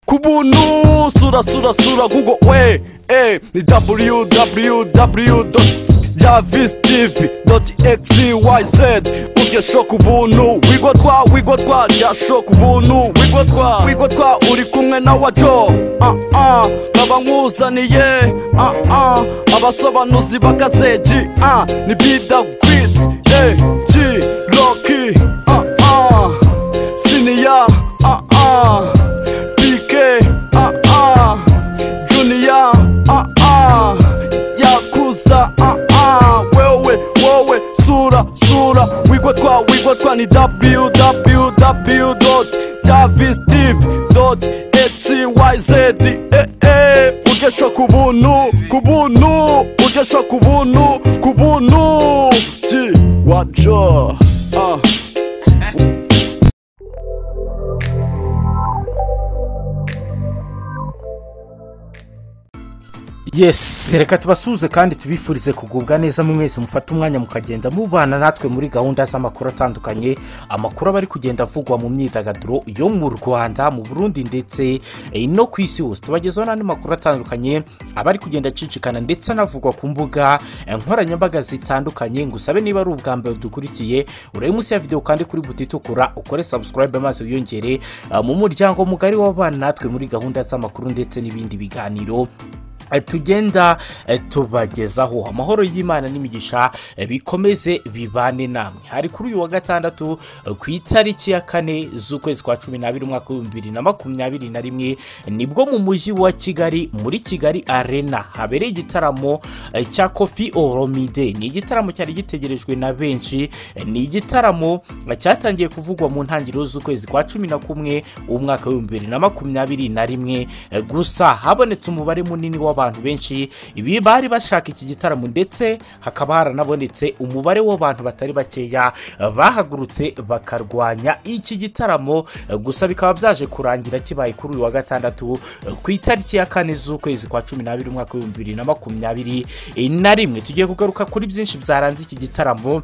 ku buntu sura sura sura google we eh, ni www javis tv xyz urya shoka ubuntu wigwa twa wigwa twa rya shoka ubuntu wigwa twa wigwa twa uri kumwe na wajo ah, ah, nkaba nkuzaniye ah, ah, abasobanuzi b'akazeji ah, ni bida gwitsi eh, g roki ah, ah, siniya ah, ah. PK, ah ah, Junior, ah ah, Yakuza, ah ah, wewe wewe, sura sura, wigwa twa wigwa twa ni www.javistv.ecyz eh eh, ugesho ku buntu ku buntu, ugesho ku buntu ku buntu, G wajo, ah. yesi reka tubasuhuze kandi tubifurize kugubwa neza mu mwese mufata umwanya mukagenda mubana natwe muri gahunda z'amakuru atandukanye amakuru aba ari kugenda avugwa mu myidagaduro yo mu rwanda mu burundi ndetse eh, no ku isi hose tubagezaho n'andi makuru atandukanye aba ari kugenda acicikana ndetse anavugwa ku mbuga eh, nkoranyambaga zitandukanye ngusabe niba ari ubwa mbere dukurikiye urebe munsi ya videwo kandi kuri buti itukura ukore sabusikarayibe maze wiyongere eh, mu muryango mugari w'abana natwe muri gahunda z'amakuru ndetse n'ibindi biganiro Eh, tugenda eh, tubagezaho amahoro y'imana n'imigisha eh, bikomeze bibane namwe hari kuri uyu wa gatandatu eh, ku itariki ya kane z'ukwezi kwa cumi n'abiri umwaka w'ibihumbi bibiri na makumyabiri na rimwe nibwo mu mujyi wa kigali muri kigali arena habereye igitaramo eh, cya kofi oromide ni igitaramo cyari gitegerejwe na benshi eh, ni igitaramo eh, cyatangiye kuvugwa mu ntangiriro z'ukwezi kwa cumi na kumwe umwaka w'ibihumbi bibiri na makumyabiri na rimwe Eh, gusa habonetse umubare munini w'abantu benshi ibi bari bashaka iki gitaramo ndetse hakaba haranabonetse umubare w'abantu batari bakeya eh, bahagurutse bakarwanya iki gitaramo eh, gusa bikaba byaje kurangira kibaye kuri uyu wa gatandatu eh, ku itariki ya kane z'ukwezi kwa cumi n'abiri umwaka w'ibihumbi bibiri na makumyabiri eh, na rimwe tugiye kugaruka kuri byinshi byaranze iki gitaramo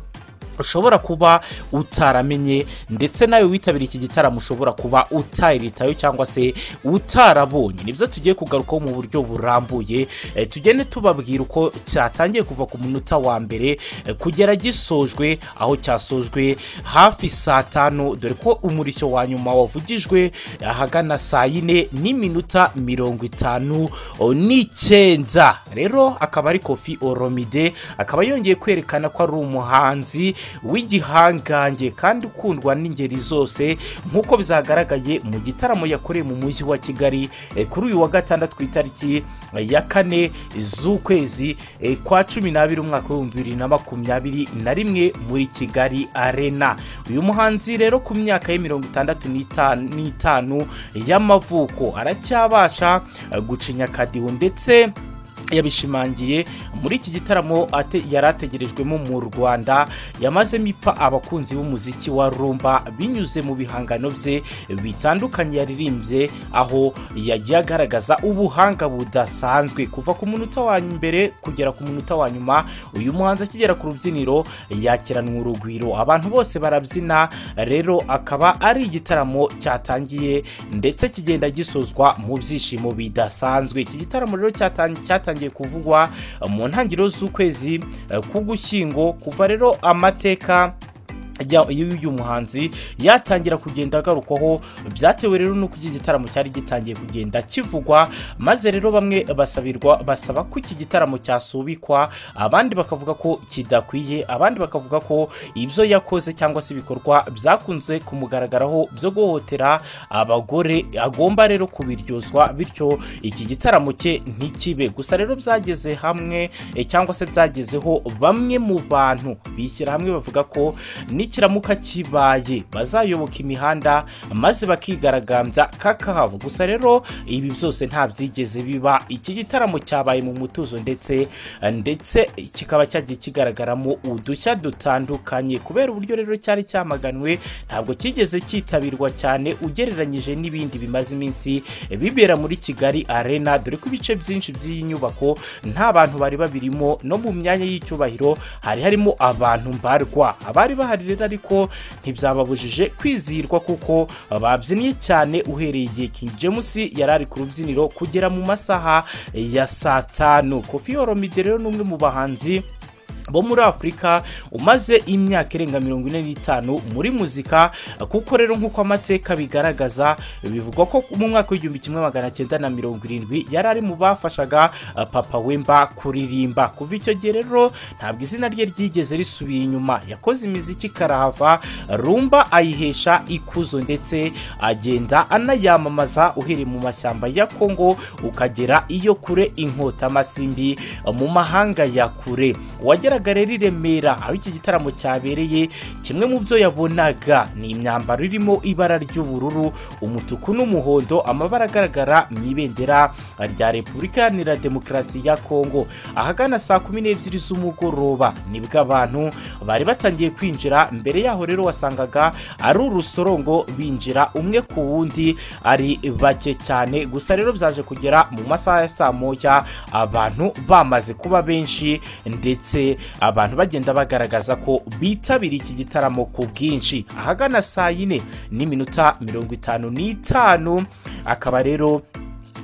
ushobora kuba utaramenye ndetse nawe witabiriye iki gitaramo ushobora kuba utayiritayo cyangwa se utarabonye nibyo tugiye kugarukaho mu buryo burambuye Eh, tugende tubabwira uko cyatangiye kuva ku munota wa mbere eh, kugera gisojwe aho cyasojwe hafi saa tanu dore ko umurishyo wa nyuma wavugijwe ahagana saa yine n'iminota mirongo itanu oh, n'icyenda rero akaba ari kofi oromide akaba yongeye kwerekana ko ari umuhanzi w'igihangange kandi ukundwa n'ingeri zose nk'uko bizagaragaye mu gitaramo yakoreye mu mujyi wa kigali eh, kuri uyu wa gatandatu ku itariki eh, ya kane z'ukwezi eh, kwa cumi n'abiri umwaka w'ibihumbi bibiri na makumyabiri na rimwe muri kigali arena uyu muhanzi rero ku myaka ye mirongo itandatu n'ita- n'itanu y'amavuko aracyabasha eh, gucinya akadiho ndetse yabishimangiye muri iki gitaramo ate- yari ategerejwemo mu rwanda yamazemo ipfa abakunzi b'umuziki wa rumba binyuze mu bihangano bye bitandukanye yaririmbye aho yagiye agaragaza ubuhanga budasanzwe kuva ku munota wa mbere kugera ku munota wa nyuma uyu muhanzi akigera ku rubyiniro yakiranwa urugwiro abantu bose barabyina rero akaba ari igitaramo cyatangiye ndetse kigenda gisozwa mu byishimo bidasanzwe iki gitaramo rero cyatan- cyatangiye kuvugwa eh, mu ntangiriro z'ukwezi eh, k'ugushyingo kuva rero amateka ya- y'uyu muhanzi yatangira kugenda agarukwaho byatewe rero nuko iki gitaramo cyari gitangiye kugenda kivugwa maze rero bamwe basabirwa basaba ko iki gitaramo cyasubikwa abandi bakavuga ko kidakwiye abandi bakavuga ko ibyo yakoze cyangwa se ibikorwa byakunze kumugaragaraho byo guhohotera abagore agomba rero kubiryozwa bityo iki gitaramo cye ntikibe gusa rero byageze hamwe eh, cyangwa se byagezeho bamwe mu bantu bishyira hamwe bavuga ko nikiramuka kibaye bazayoboka imihanda maze bakigaragambya kakahava gusa rero ibi byose nta byigeze biba iki gitaramo cyabaye mu mutuzo ndetse ndetse kikaba cyagiye kigaragaramo udushya dutandukanye kubera uburyo rero cyari cyamaganwe ntabwo cyigeze cyitabirwa cyane ugereranyije n'ibindi bimaze iminsi bibera muri kigali arena dore ko ibice byinshi by'iyi nyubako nta bantu bari babirimo no mu myanya y'icyubahiro hari harimo abantu mbarwa abari bahari rero rero ariko ntibyababujije kwizihirwa kuko babyinnye cyane uhereye igihe King James yari ari ku rubyiniro kugera mu masaha ya saa tanu kofi yoromide rero ni umwe mu bahanzi bo muri afurika umaze imyaka irenga mirongo ine n'itanu muri muzika kuko rero nk'uko amateka bigaragaza bivugwa ko mu mwaka w'igihumbi kimwe magana cyenda na mirongo irindwi yari ari mu bafashaga uh, papa wemba kuririmba kuva icyo gihe rero ntabwo izina rye ryigeze risubira inyuma yakoze imiziki karahava rumba ayihesha ikuzo ndetse agenda anayamamaza uhereye mu mashyamba ya kongo ukagera iyo kure inkotamashyi uh, mu mahanga ya kure uwagera rero i remera aho iki gitaramo cyabereye kimwe mu byo yabonaga ni imyambaro irimo ibara ry'ubururu umutuku n'umuhondo amabara agaragara mu ibendera rya repubulika iharanira demokarasi ya kongo ahagana saa kumi n'ebyiri z'umugoroba nibwo abantu bari batangiye kwinjira mbere yaho rero wasangaga ari urusorongo binjira umwe ku wundi ari bake cyane gusa rero byaje kugera mu masaha ya saa moya abantu bamaze kuba benshi ndetse abantu bagenda bagaragaza ko bitabiriye iki gitaramo ku bwinshi ahagana saa yine n'iminota mirongo itanu n'itanu akaba rero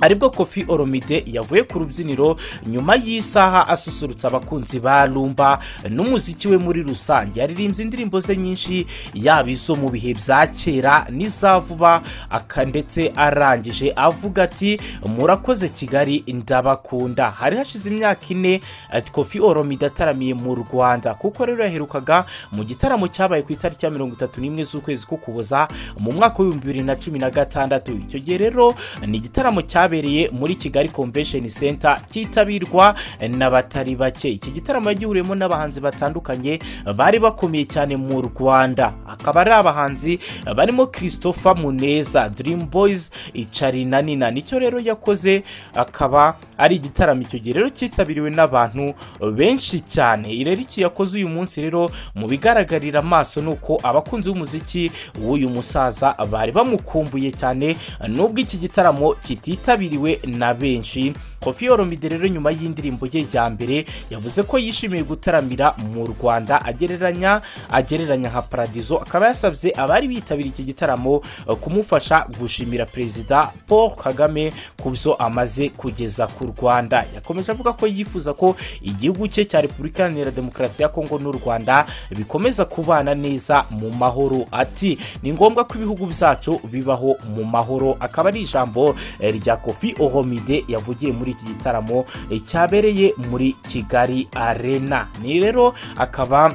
aribwo kofi oromide yavuye ku rubyiniro nyuma y'isaha asusurutsa abakunzi ba rumba n'umuziki we muri rusange yaririmbye indirimbo ze nyinshi yaba izo mu bihe bya kera n'izavuba aka ndetse arangije avuga ati murakoze kigali ndabakunda hari hashize imyaka ine ati kofi oromide ataramiye mu rwanda kuko rero yaherukaga mu gitaramo cyabaye ku itariki ya mirongo itatu n'imwe z'ukwezi k'ukuboza mu mwaka w'ibihumbi bibiri na cumi na gatandatu icyo gihe rero ni igitaramo cya cyabereye muri kigali convention center cyitabirwa n'abatari bake iki gitaramo yagihuriyemo n'abahanzi batandukanye bari bakomeye cyane mu rwanda akaba ari abahanzi barimo christopher muneza dream boys icari na nina nicyo rero yakoze akaba ari igitaramo icyo gihe rero cyitabiriwe n'abantu benshi cyane rero iki yakoze uyu munsi rero mu bigaragarira amaso ni uko abakunzi b'umuziki w'uyu musaza bari bamukumbuye cyane n'ubwo iki gitaramo kitita cyitabiriwe na benshi kofi oromide rero nyuma y'indirimbo ye ya mbere yavuze ko yishimiye gutaramira mu rwanda agereranya agereranya nka paradizo akaba yasabye abari bitabiriye iki gitaramo kumufasha gushimira perezida paul kagame ku byo amaze kugeza ku rwanda yakomeje avuga ko yifuza ko igihugu cye cya repubulika iharanira demokarasi ya kongo n'u rwanda bikomeza kubana neza mu mahoro ati ni ngombwa ko ibihugu byacu bibaho mu mahoro akaba ari ijambo rya kofi ohomide yavugiye muri iki gitaramo cyabereye muri kigali arena ni rero akaba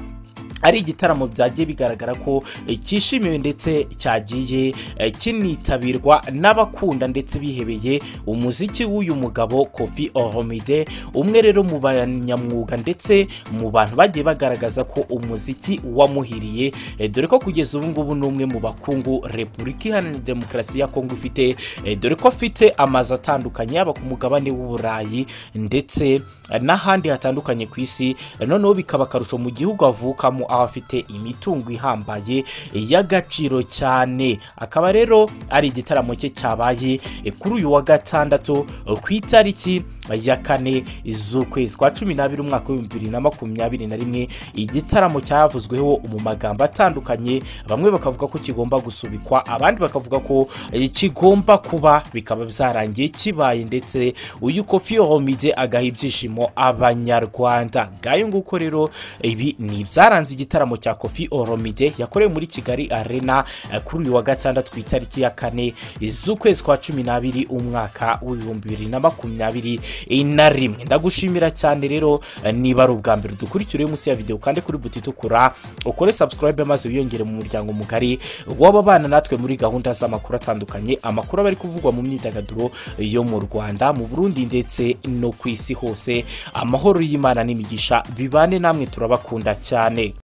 ari igitaramo byagiye bigaragara ko cyishimiwe ndetse cyagiye kinitabirwa n'abakunda ndetse bihebeye umuziki w'uyu mugabo kofi oromide umwe rero mu banyamwuga ndetse mu bantu bagiye bagaragaza ko umuziki wamuhiriye dore ko kugeza ubu ngubu ni umwe mu bakungu repubulika iharanira demokarasi ya kongo ifite dore ko afite amazu atandukanye yaba ku mugabane w'uburayi ndetse n'ahandi hatandukanye ku isi noneho bikaba akarusho mu gihugu avukamo aho afite imitungo ihambaye y'agaciro cyane akaba rero ari igitaramo cye cyabaye kuri uyu wa gatandatu ku itariki ya kane z'ukwezi kwa cumi n'abiri umwaka w'ibihumbi bibiri na makumyabiri na rimwe igitaramo cyavuzweho mu magambo atandukanye bamwe bakavuga ko kigomba gusubikwa abandi bakavuga ko kigomba kuba bikaba byarangiye kibaye ndetse uyu kofi homide agaha ibyishimo abanyarwanda ngayo nguko rero ibi ni ibyaranze igitaramo cya kofi oromide yakorewe muri kigali arena kuri uyu wa gatandatu ku itariki ya kane z'ukwezi kwa cumi n'abiri umwaka w'ibihumbi bibiri na makumyabiri na rimwe ndagushimira cyane rero niba ari ubwa mbere dukurikire munsi ya videwo kandi kuri buti itukura ukore sabusikarayibe maze wiyongere mu muryango mugari w'ababana natwe muri gahunda z'amakuru atandukanye amakuru aba ari kuvugwa mu myidagaduro yo mu rwanda mu burundi ndetse no ku isi hose amahoro y'imana n'imigisha bibane namwe turabakunda cyane